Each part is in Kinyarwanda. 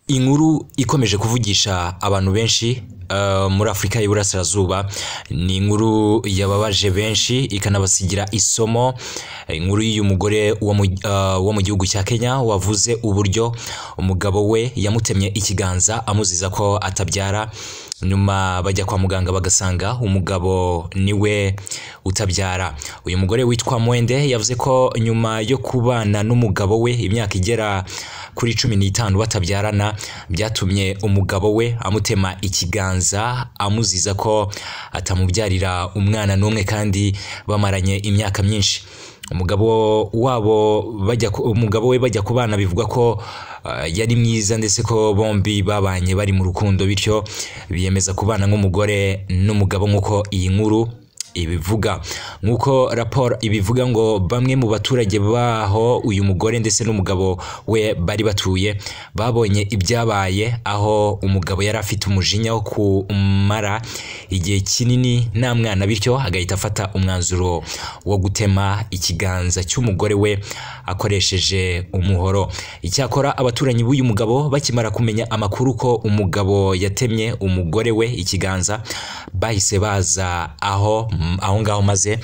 inkuru ikomeje kuvugisha abantu benshi muri afurika y'iburasirazuba ni inkuru yababaje benshi ikanabasigira isomo inkuru y'uyu mugore wo mu gihugu cya kenya wavuze uburyo umugabo we yamutemye ikiganza amuziza ko atabyara nyuma bajya kwa muganga bagasanga umugabo niwe utabyara uyu mugore witwa mwende yavuze ko nyuma yo kubana n'umugabo we imyaka igera kuri cumi n'itanu batabyarana byatumye umugabo we amutema ikiganza amuziza ko atamubyarira umwana n'umwe kandi bamaranye imyaka myinshi umugabo wabo bajya umugabo we bajya kubana bivuga ko yari mwiza ndetse ko bombi babanye bari mu rukundo bityo biyemeza kubana nk'umugore n'umugabo nk'uko iyi nkuru ibivuga nk'uko raporo ibivuga ngo bamwe mu baturage baho uyu mugore ndetse n'umugabo we bari batuye babonye ibyabaye aho umugabo yari afite umujinya wo kumara igihe kinini nta mwana bityo agahita afata umwanzuro wo gutema ikiganza cy'umugore we akoresheje umuhoro icyakora abaturanyi b'uyu mugabo bakimara kumenya amakuru ko umugabo yatemye umugore we ikiganza bahise baza aho aho ngaho maze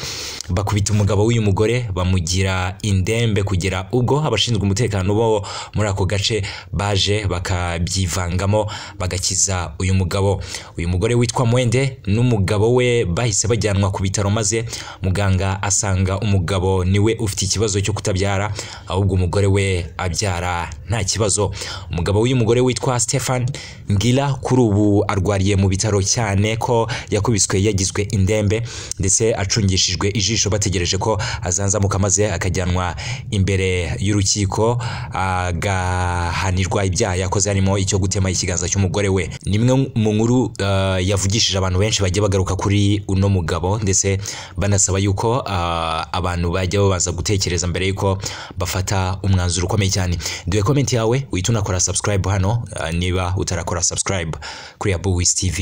bakubita umugabo w'uyu mugore bamugira indembe kugera ubwo abashinzwe umutekano bo muri ako gace baje bakabyivangamo bagakiza uyu mugabo uyu mugore witwa mwende n'umugabo we bahise bajyanwa ku bitaro maze muganga asanga umugabo niwe ufite ikibazo cyo kutabyara ahubwo umugore we abyara nta kibazo umugabo w'uyu mugore witwa Stefan Ngira kuri ubu arwariye mu bitaro cyane ko yakubiswe yagizwe indembe ndetse acungishijwe ijisho bategereje ko azanzamuka maze akajyanwa imbere y'urukiko agahanirwa ibyaha yakoze harimo icyo gutema ikiganza cy'umugore we nimwe mu nkuru yavugishije abantu benshi bagiye bagaruka kuri uno mugabo ndetse banasaba yuko abantu bajya babanza gutekereza mbere y'uko bafata umwanzuro ukomeye cyane duhe komenti yawe uhite unakora subscribe hano niba utarakora subscribe kuri abu wizi tv